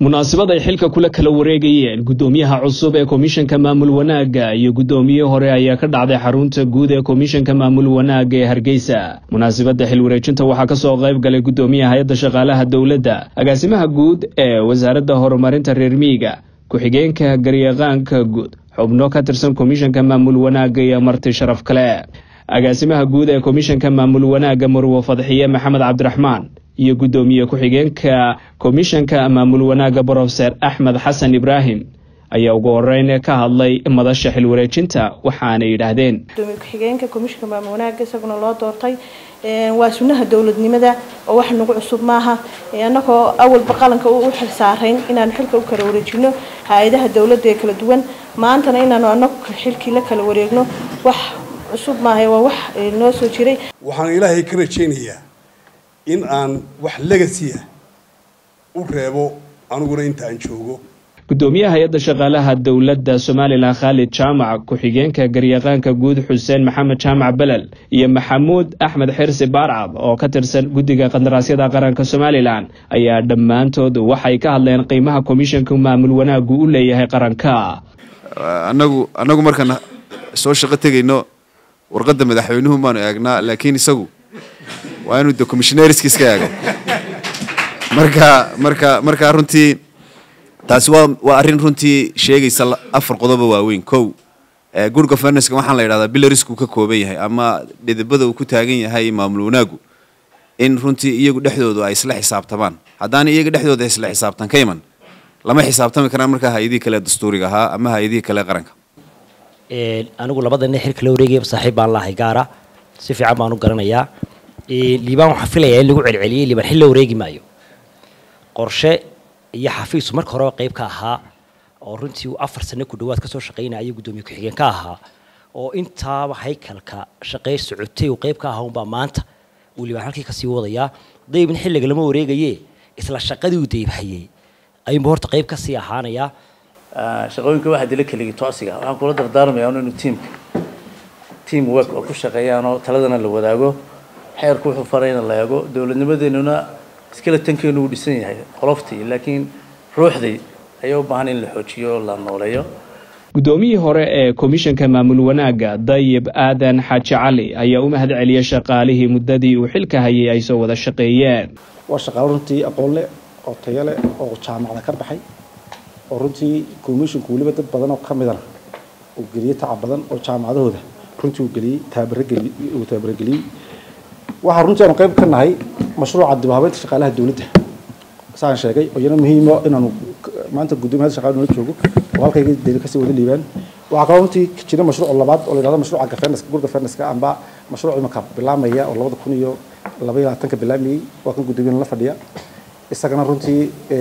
munaasabad ay xilka kula kala wareegayeen guddoomiyaha cusub ee komishanka maamul wanaagga iyo guddoomiye hore ayaa ka dhacday xarunta guud ee komishanka maamul wanaagga ee hargeysa munaasabadda xil wareejinta waxaa kasoo qayb galay guddoomiyaha hay-adda shaqaalaha dowladda agaasimaha guud ee wasaaradda horumarinta reer miyiga ku-xigeenka garyaqaanka guud xubno ka tirsan komishanka maamul wanaagga iyo marti sharaf kale agaasimaha guud ee komishanka maamul wanaagga murwo fadxiye maxamed cabdiraxmaan iyo guddoomiye ku-xigeenka komishanka maamul wanaagga brofeser axmed xasan ibraahim ayaa ugu horeyn ka hadlay madasha xil wareejinta waxaana yidhaahdeen gudoomiye ku-xigeenka komishanka maamul wanaagga isaguna loo doortay waa sunnaha dowladnimada oo wax nagu cusub maaha annagoo awalba qalanka u xil saarayn inaanu xilka u kala wareejino hay-adaha dowladda ee kala duwan maantana inaanu anagu xilkii la kala wareegno wax cusub maaha waa wax noo soo jiray waxaan ilaahay ka rajaynayaa in aan wax legasiya u reebo aniguna inta aan joogo guddoomiyaha hay-adda shaqaalaha dowladda somalilan khaalid jaamac ku-xigeenka garyaqaanka guud xuseen maxamed jaamac belel iyo maxamuud axmed xirsi baarcad oo ka tirsan guddiga qandaraasyada qaranka somalilan ayaa dhammaantood waxay ka hadleen qiimaha komishanka maamul wanaaggu u leeyahay qaranka anagu annagu markaan soo shaqo tegayno warqadda madaxweynuhu baanu eegnaa laakiin isagu waa inuu de commissioneerska iska eego marka marka marka runtii taasi waa waa arrin runtii sheegaysa afar qodobo waaweyn kow good governanska waxaan la yidhahdaa bilarisku ka kooban yahay ama dhidibada uu ku taagan yahay maamul wanaagu in runtii iyagu dhexdoodu ay isla xisaabtamaan haddaan iyaga dhexdooda isla xisaabtan ka iman lama xisaabtami karaan markaa hay-adihii kale dastuuriga ahaa ama hay-adihii kale qaranka anigu labadana xilka la wareegaya saaxiib baan lahay gaara si fiican baan u garanayaa liibaan waxaan filayaa in lagu celceliyey liibaan xil la wareegi maayo qorshe iyo xafiisu marka horeba qayb ka ahaa oo runtii uu afar sano ku dhawaad kasoo shaqaynaya guddoomiye ku-xigeen ka ahaa oo intaaba haykalka shaqey socotay uu qayb ka ahaa unbaa maanta uu liibaan halkii kasii wadayaa daybin xilliga lama wareegaye isla shaqadii uu daybhayey ayuunba horta qayb kasii ahaanayaa shaqooyinka waxaa dila keligii toosiga waxaan kula dardaarmayaa inuu tiimka team work oo ku shaqeeyaanoo taladana la wadaago xeerku wuxuu farayna la eego dowladnimadeenuna skeletonkeenu uu dhisan yahay qoloftii laakiin ruuxdii ayaa u baahan in la xoojiyo oo la nooleeyo guddoomiyii hore ee komishanka maamul wanaagga dayib aadan xaaji cali ayaa u mahad celiyay shaqaalihii muddadii uu xilka hayay ay soo wada shaqeeyeen waa shaqaalo runtii aqoon leh oo tayo leh oo jaamacda ka baxay oo runtii commissionku weliba dad badan oo ka midana uu geliyey tacab badan oo jaamacadahooda runtii uu geliyey taabarageliyey uu taabarageliyey waxaa runtii aanu qayb ka nahay mashruuca dib u habeynta shaqaalaha dowladda saan sheegay oo iyana muhiimo inaanu maanta guddoomiyaha shaqaalaha nala joogo oo halkayga deli kasii wada liibaan waxaa kaloo runtii jira mashruuc labaad oo la yidhahdo mashruuca gafenaska gur gafenaska amba mashruuc imika bilaamaya oo labada kun iyo laba iyo labaatanka bilaamayey waa kan guddoomiyaha la fadhiya isagana runtii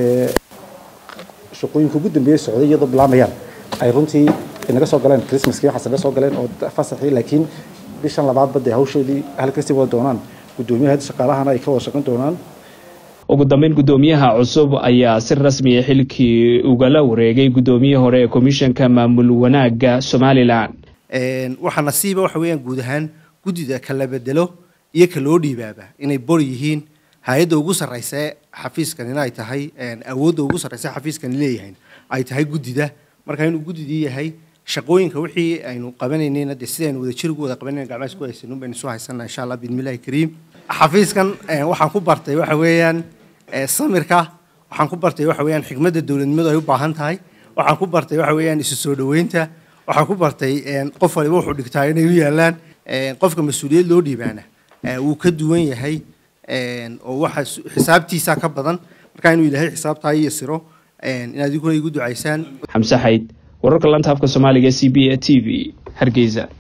shaqooyinka ugu dambeeyay socday iyadoo bilaamayaan ay runtii naga soo galeen christmaskii waxaas naga soo galeen oo fasaxii laakiin bishan labaadba dee hawshoodii halkasii wada doonaan guddoomiyaha shaqaalahana ay ka wada shaqayn doonaan ugu dambeyn guddoomiyaha cusub ayaa si rasmiya xilkii ugala wareegay guddoomiyihii hore ee komishanka maamul wanaagga somalilan waxaa nasiiba waxa weeyaan guud ahaan guddida kala bedelo iyo kaloo dhiibaaba inay bor yihiin hay-adda ugu sarreysa ee xafiiskanina ay tahay awoodda ugu sarreysa xafiiskani leeyahay ay tahay guddida marka inuu guddidii yahay shaqooyinka wixii aynu qabanaynayna dee sidaynu wada jir ugu wada qabanayna gacmaha isku haysanuun baynu soo haysanaa insha allah biidmillahi kariim xafiiskan waxaan ku bartay waxa weeyaan samirka waxaan ku bartay waxa weeyaan xikmadda dowladnimadu ay u baahan tahay waxaan ku bartay waxa weeyaan isu soo dhaweynta waxaan ku bartay qof waliba wuxuu dhigtaa inay u yaalaan qofka mas-uuliyad loo dhiibaana wuu ka duwan yahay oo waxa xisaabtiisa ka badan marka inuu ilaahay xisaabtaa iyo siro inaad idinkuna igu ducaysaan xamse xayd wararka lanta afka soomaaliga c b a t v hargeysa